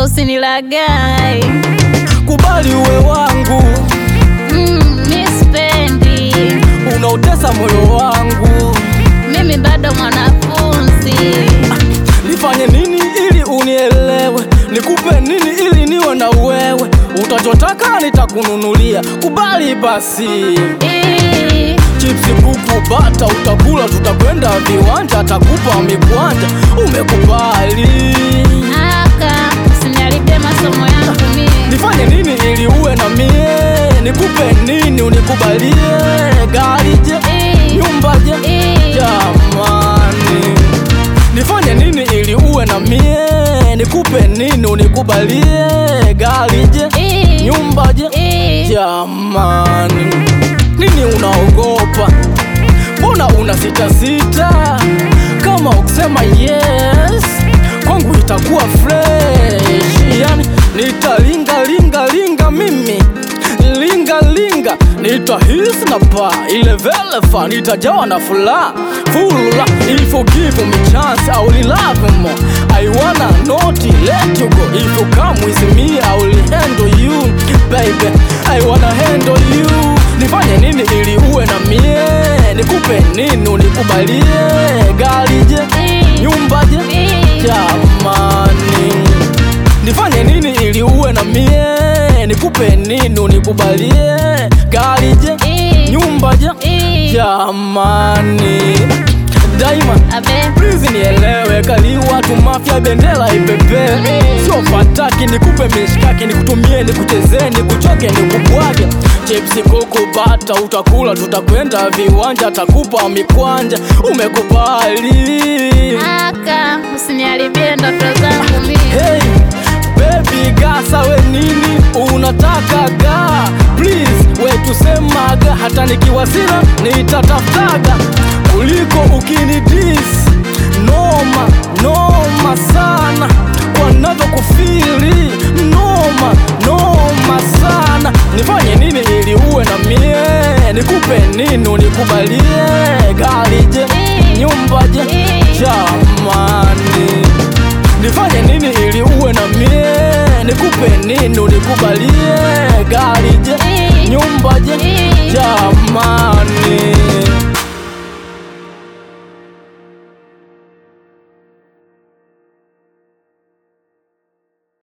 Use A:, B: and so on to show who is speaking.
A: usinilagai.
B: Kubali uwe wangu,
A: Mm, mi sipendi,
B: unautesa moyo wangu.
A: mimi bado mwanafunzi.
B: Nifanye nini ili unielewe? Nikupe nini ili niwe na wewe? Utachotaka nitakununulia, kubali basi.
A: Ii,
B: Chipsi, kuku, bata utakula, tutakwenda viwanja, takupa mikwanja. Umekubali?
A: aka usiniharibie masomo yangu mie.
B: Nifanye nini ili uwe na mie? Nikupe nini unikubalie? Gari je?
A: Ii,
B: Nyumba je?
A: ii,
B: Jamani, nifanye nini ili uwe na mie? Nikupe nini unikubalie? Gari je?
A: ii,
B: Nyumba je?
A: ii.
B: Jamani, nini unaogopa? Mbona una sita sita? Kama ukisema yes, kwangu itakuwa fresh. Yani nitalinga linga linga mimi linga linga, nitahisi na pa ile velefa, nitajawa na furaha fula. If you give me chance, I will love more. I wanna not let you go. If you come with me, I will handle you, baby. I wanna handle you. Nifanye nini ili uwe na mie? Nikupe nini unikubalie? Gari je?
A: Ii,
B: Nyumba je?
A: ii.
B: Jamani, nifanye nini ili uwe na mie? Nikupe nini unikubalie? Gari je?
A: Ii,
B: Nyumba je?
A: ii.
B: Jamani, Diamond
A: Abe,
B: Please nielewe, kaliwa tu mafia, bendera ipepe, sio fataki. Nikupe mishkaki, nikutumie, nikuchezee, nikuchoke, nikubwage. Chipsi, kuku, bata utakula, tutakwenda viwanja, takupa mikwanja. Umekubali?
A: aka usiniharibie ndoto zangu mie.
B: Hey, baby gasa we nini unataka ga please we tusemaga hata nikiwasila nitatafutaga kuliko ukinidis noma noma sana kwa navyokufili noma noma sana nifanye nini ili uwe na mie nikupe nini unikubalie gari je nyumba je jamani nifanye nini ili uwe na mie? Nikupe nini unikubalie? Gari